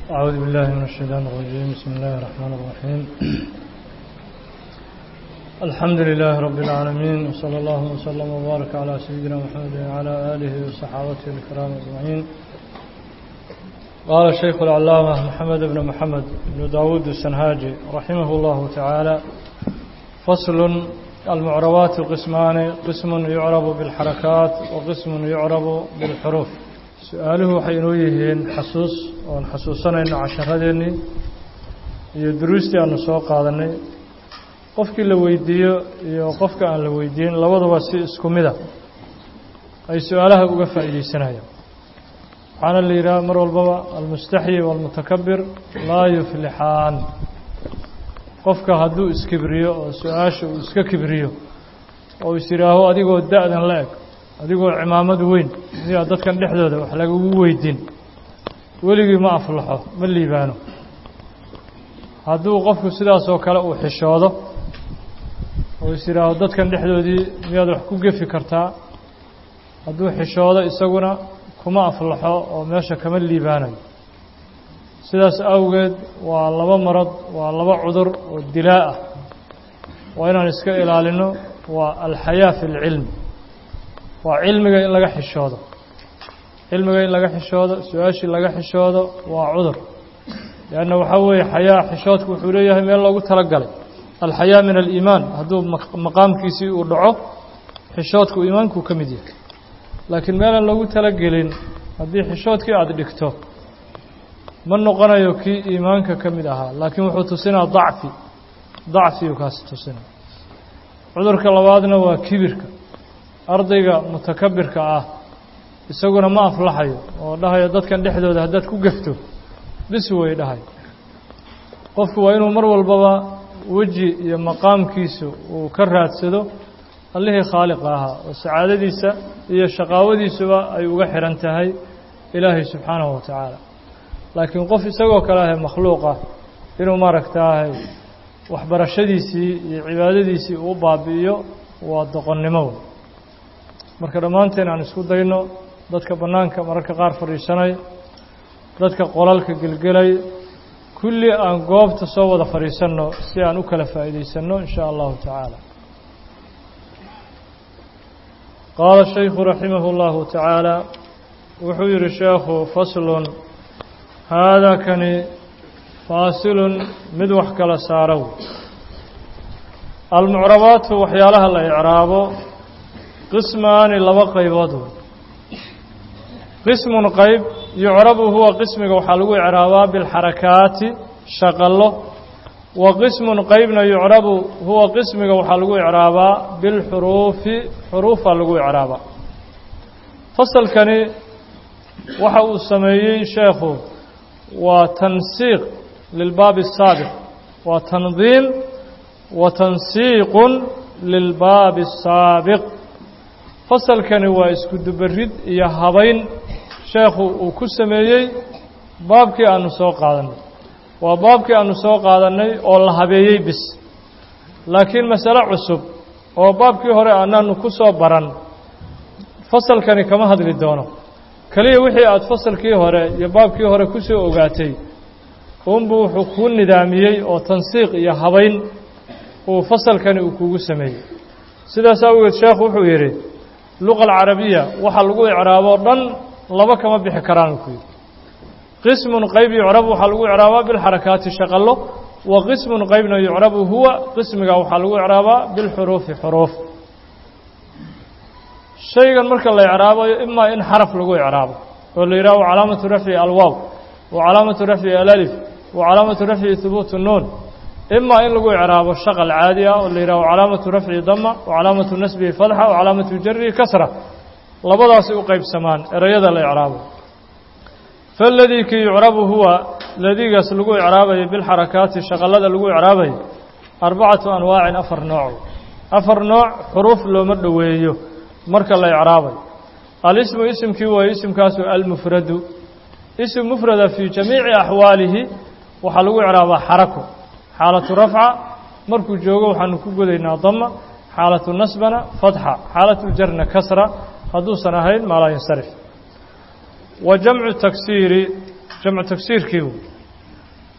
أعوذ بالله من الشيطان الرجيم بسم الله الرحمن الرحيم الحمد لله رب العالمين وصلى الله وسلم وبارك على سيدنا محمد وعلى آله وصحابته الكرام أجمعين قال الشيخ العلامة محمد بن محمد بن داود السنهاجي رحمه الله تعالى فصل المعربات قسمان قسم يعرب بالحركات وقسم يعرب بالحروف su-aaluhu waxay inoo yihiin xasuus oon xasuusanayno casharadeenii iyo duruustii aanu soo qaadanay qofkii la weydiiyo iyo qofka aan la weydiin labaduba si isku mida ay su-aalaha uga faa'iideysanayaan waxaana la yidhaha mar walbaba almustaxyi waalmutakabir laa yuflixaan qofka hadduu iskibriyo oo su-aasha uu iska kibriyo oo is yidhaaho adigoo da-dan la eg adigoo cimaamad weyn miyaa dadkan dhexdooda wax lagagu weydiin weligii ma aflaxo ma liibaano hadduu qofku sidaasoo kale uu xishoodo oo is yidhaaho dadkan dhexdoodii miyaad wax ku gefi kartaa hadduu xishoodo isaguna kuma aflaxo oo meesha kama liibaanayo sidaas awgeed waa laba marad waa laba cudur oo dilaa ah waa inaan iska ilaalino waa alxayaa fi اlcilm waa cilmiga in laga xishoodo cilmiga in laga xishoodo su-aashii laga xishoodo waa cudur leanna waxaa weeye xayaa xishoodku wuxuu leeyahay meel loogu talagalay alxayaa min aliimaan hadduu maqaamkiisii uu dhaco xishoodku iimaankuu ka mid yahay laakiin meelaan loogu talagelin haddii xishoodkii aada dhigto ma noqonayo kii iimaanka ka mid ahaa laakiin wuxuu tusinaa dacfi dacfiyuu kaasi tusinaa cudurka labaadna waa kibirka ardayga mutakabirka ah isaguna ma aflaxayo oo dhahayo dadkan dhexdooda haddaad ku gefto bis way dhahay qofku waa inuu mar walbaba weji iyo maqaamkiisu uu ka raadsado allihii khaaliqa ahaa oo sacaadadiisa iyo shaqaawadiisuba ay uga xihan tahay ilaahay subxaanahu wa tacaala laakiin qof isagoo kale ahe makhluuqa inuu maaragtaahay waxbarashadiisii iyo cibaadadiisii uu baabi'iyo waa doqonnimo wey marka dhammaanteen aan isku dayno dadka bannaanka mararka qaar fadhiisanay dadka qolalka gelgelay kulli aan goobta soo wada fadhiisanno si aan u kala faa'iidaysanno in shaa allahu tacaala qaala shaykhu raximahu اllahu tacaala wuxuu yihi sheekhu faslun haadaa kani faasilun mid wax kala saarow almucrabaatu waxyaalaha la icraabo qismaani laba qaybood wey qismun qayb yucrabu huwa qismiga waxaa lagu icraabaa bilxarakaati shaqallo wa qismun qeybna yucrabu huwa qismiga waxaa lagu icraabaa bilxuruufi xuruufaa lagu icraabaa fasalkani waxa uu sameeyey sheekhu waa tansiiq lilbaabi الsaabiq waa tandiim wa tansiiqun lilbaabi الsaabiq fasalkani waa isku dubarid iyo habayn sheekhu uu ku sameeyey baabkii aanu soo qaadannay waa baabkii aanu soo qaadannay oo la habeeyey bis laakiin masale cusub oo baabkii hore aanaanu ku soo baran fasalkani kama hadli doono keliya wixii aada fasalkii hore iyo baabkii hore ku soo ogaatay uunbuu wuxuu kuu nidaamiyey oo tansiiq iyo habayn uu fasalkani uu kugu sameeyey sidaas awgeed sheekhu wuxuu yidhi luqa alcarabiya waxa lagu icraaboo dhan laba kama bixi karaan ku yidhi qismun qayb yucrabu waxaa lagu icraabaa bilxarakaati shaqallo wa qismun qaybna yucrabu huwa qismiga waxaa lagu icraabaa bilxuruufi xuruuf shaygan marka la icraabayo imaa in xaraf lagu icraabo oo la yidhaho calaamatu rafci alwaaw wa calaamatu rafci alalif wa calaamatu rafci hubuutu nuun imaa in lagu icraabo shaqal caadi ah oo la yidhaho calaamatu rafci dama wa calaamatu nasbihi fadxa wa calaamatu jarihi kasra labadaasay u qaybsamaan ereyada la icraabo faladii kii yucrabu huwa ladigaas lagu icraabayo bilxarakaati shaqallada lagu icraabayo arbacatu anwaacin afar nooc afar nooc xuruuf looma dhoweeyo marka la icraabayo alismu isimkii waaye isimkaasu almufradu isim mufrada fii jamiici axwaalihi waxaa lagu icraabaa xarako xaalatu rafca markuu joogo waxaanu ku godaynaa dama xaalatu nasbana fatxa xaalatu jarna kasra hadduusan ahayn maa laa yansarif wa jamcu taksiiri jamcu tagsiirkii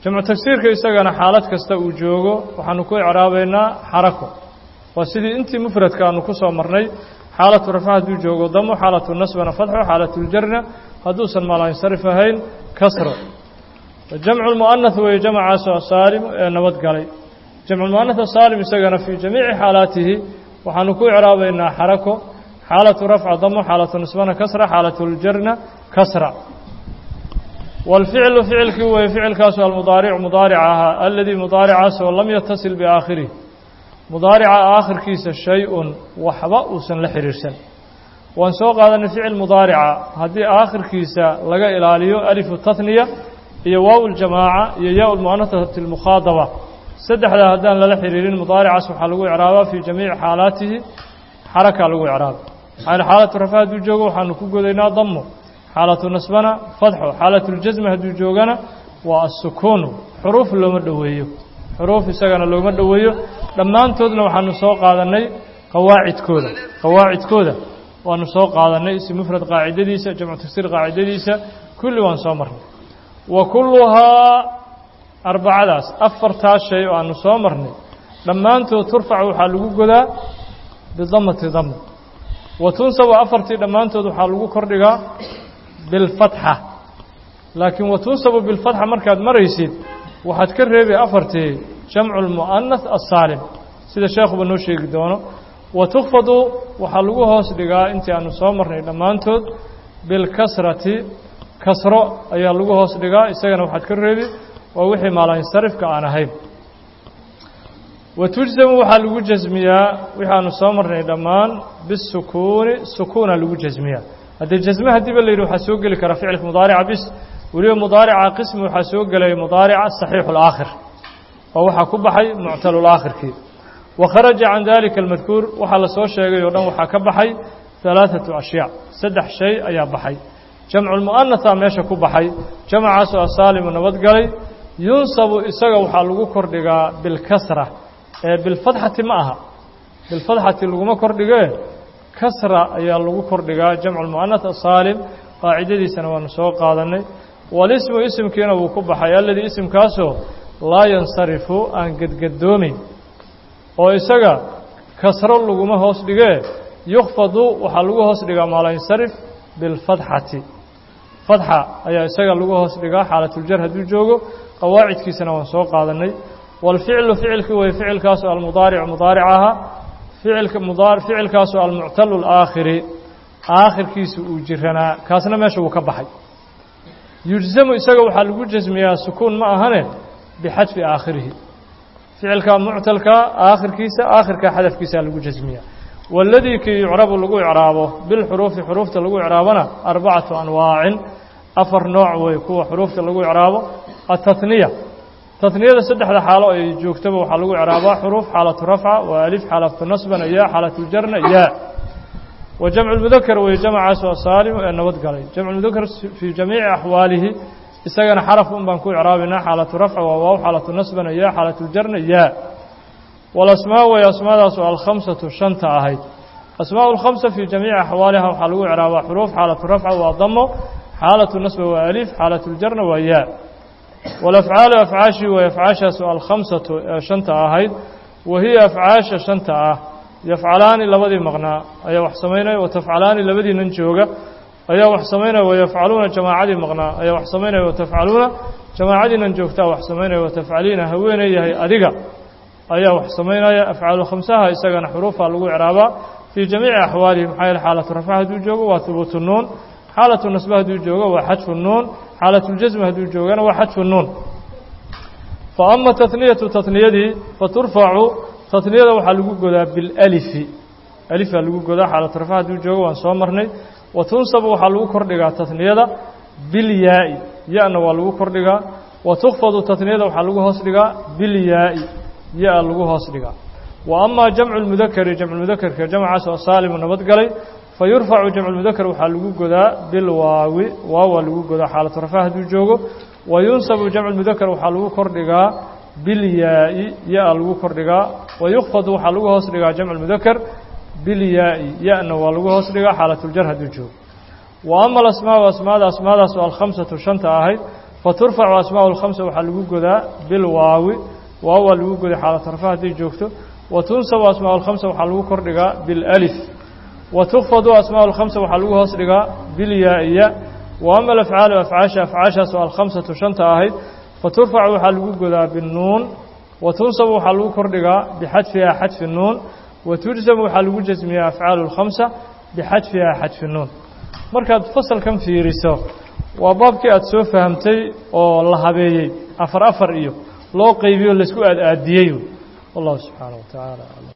jamcu tagsiirka isagana xaalad kasta uu joogo waxaanu ku icraabaynaa xarako waa sidii intii mufradka aanu ku soo marnay xaalatu rafca hadduu joogo damo xaalatu nasbana fadxo xaalatuljarna hadduusan maalansarif ahayn kasro jamcu lmu'anath weeye jamcaasoo saalim ee nabadgalay jamculmu'anath asaalim isagana fii jamiici xaalaatihi waxaanu ku icraabaynaa xarako xaalatu rafca damo xaalatu nasbana kasra xaalatuljarna kasra wاlficlu ficilkii weeye ficilkaasu almudaaric mudaaric ahaa aladii mudaaricaasoo lam yatasil biaakhirih mudaarica aakhirkiisa shay-un waxba uusan la xiriirsan waan soo qaadanay ficil mudaarica haddii aakhirkiisa laga ilaaliyo alifu tahniya iyo waaw ljamaaca iyo yaa lmu'anasati اlmukhaadaba saddexdaa haddaan lala xiriirin mudaaricaas waxaa lagu icraabaa fii jamiici xaalaatihi xarakaa lagu icraaba maxaa xaalatu rafa hadduu joogo waxaanu ku godaynaa damo xaalatu nasbana fadxo xaalatljasmi hadduu joogana waa asukuunu xuruuf looma dhoweeyo xuruuf isagana looma dhoweeyo dhammaantoodna waxaanu soo qaadannay qawaacidkooda qawaacidkooda waanu soo qaadannay isi mufrad qaacidadiisa jamcu tagsiir qaacidadiisa kulli waan soo marnay wa kulluhaa arbacadaas afartaas shay oo aanu soo marnay dhammaantood turfac waxaa lagu godaa bidamati dama wa tunsabu afartii dhammaantood waxaa lagu kordhigaa bilfatxa laakiin wa tunsabu bilfatxa markaad maraysid waxaad ka reebi afartii jamcu lmu'anath asaalim sida sheekhuba noo sheegi doono wa tukfadu waxaa lagu hoos dhigaa intii aanu soo marnay dhammaantood bilkasrati kasro ayaa lagu hoos dhigaa isagana waxaad ka reebi waa wixii maalansarifka aan ahayn wa tujsamu waxaa lagu jasmiyaa wixii aanu soo marnay dhammaan bisukuuni sukuuna lagu jasmiyaa haddii jasme haddiiba la yidhi waxaa soo geli kara ficilka mudaarica bis weliba mudaarica qismi waxaa soo gelaya mudaarica saxiixu laakhir oo waxaa ku baxay muctalulaakhirkii wa kharaja can dalika almadkuur waxaa la soo sheegay oo dhan waxaa ka baxay halaaثatu ashyaa saddex shay ayaa baxay jamcu lmu'anatha meesha ku baxay jamcaasoo asaalimu nabadgalay yunsabu isaga waxaa lagu kordhigaa bilkasra ee bilfatxati ma aha bilfatxati laguma kordhigee kasra ayaa lagu kordhigaa jamcu lmu'anath asaalim qaacidadiisana waanu soo qaadannay walismu isimkiina wuu ku baxay aladii isimkaasoo laa yansarifu aan gedgadoomayn oo isaga kasro laguma hoos dhigee yukfadu waxaa lagu hoos dhigaa maalansarif bilfatxati fatxa ayaa isaga lagu hoos dhigaa xaalatuljar hadduu joogo qawaacidkiisana waan soo qaadannay waalficlu ficilkii weye ficilkaasoo almudaaric mudaaric ahaa ficilka mudaa ficilkaasoo almuctalu alaakhiri aakhirkiisa uu jiranaa kaasna meesha wuu ka baxay yujzamu isaga waxaa lagu jasmiyaa sukuun ma ahane bixadfi aakhirihi ficilka muctalka aakhirkiisa aakhirka xadafkiisaa lagu jasmiyaa waladii kii yucrabu lagu icraabo bilxuruufi xuruufta lagu icraabona arbacatu anwaacin afar nooc wey kuwa xuruufta lagu icraabo atatniya tatniyada saddexda xaalo ay joogtaba waxaa lagu icraabaa xuruuf xaalatu rafca waa alif xaalatu nasbana yaa xaalatuljarna yaa wa jamcu lmudakar weye jamcaas waa saalim ee nabad galay jamcu lmudakar fii jamiici axwaalihi isagana xaraf un baan ku icraabinaa xaalatu rafca waa waaw xaalatu nasbana yaa xaalatuljarna yaa walasmaa way asmaadaasu alkhamsatu shanta ahayd asmaa lkhamsa fii jamiici axwaaliha waxaa lagu icraabaa xuruuf xaalatu rafca waa damo xaalatu nasba waa alif xaalatuljarna waa yaa walafcaalu afcaashii way afcaashaasu alkhamsatu ee shanta ahayd wa hiya afcaasha shanta ah yafcalaani labadii maqnaa ayaa wax samaynaya watafcalaani labadii nan jooga ayaa wax samaynaya wayafcaluuna jamaacadii maqnaa ayaa wax samaynaya watafcaluuna jamaacadii nan joogtaa wax samaynaya watafcaliina haweeney yahay adiga ayaa wax samaynaya afcaalu khamsaha isagana xuruufa lagu icraabaa fii jamiici axwaalihi maxaa yeele xaalatu rafca hadduu joogo waa hubuutu nuun xaalatu nasbe hadduu joogo waa xadfu nuun xaalatljasmi hadduu joogana waa xadfu nuun fa ama tatniyatu tatniyadii faturfacu tatniyada waxaa lagu godaa bilalifi alifaa lagu godaa xaalatu rafca hadduu joogo waan soo marnay wa tunsabu waxaa lagu kordhigaa tatniyada bilyaa'i ya-na waa lagu kordhigaa wa tukfadu tatniyada waxaa lagu hoos dhigaa bilyaa'i ya-a lagu hoos dhigaa wa amaa jamcu lmudakari jamcumudakarka jamcaas oo saalimu nabadgalay fa yurfacu jamculmudakar waxaa lagu godaa bilwaawi waawaa lagu godaa xaalatu rafca hadduu joogo wa yunsabu jamculmudakar waxaa lagu kordhigaa bilyaa'i ya-a lagu kordhigaa wa yukfadu waxaa lagu hoos dhigaa jamculmudakar bilyaa'i ya-na waa lagu hoos dhigaa xaalatuljar hadduu joogo wa ama alasmaau asmaada asmaadaas oo alkhamsatu shanta ahayd faturfacu asmaaءu اlkhamsa waxaa lagu godaa bilwaawi waaw waa lagu goday xaalata rafa hadday joogto wa tunsabu asmaaءu اlkhamsa waxaa lagu kor dhigaa biاlalif wa tukfadu asmaaءu اlkhamsa waxaa lagu hoos dhigaa bilyaa-iya wa ama alafcaalu afcaasha afcaashaas oo alkhamsatu shanta ahayd faturfacu waxaa lagu godaa binuun wa tunsabu waxaa lagu kor dhigaa bixadfiha xadfi nuun wa tujsamu waxaa lagu jasmiyaa afcaalu اlkhamsa bixadfiha xadfi nuun markaad fasalkan fiiriso waa baabkii aada soo fahamtay oo la habeeyey afar afar iyo loo qaybiyo laisku aad aadiyey wallahu subxaanaه wa tacaala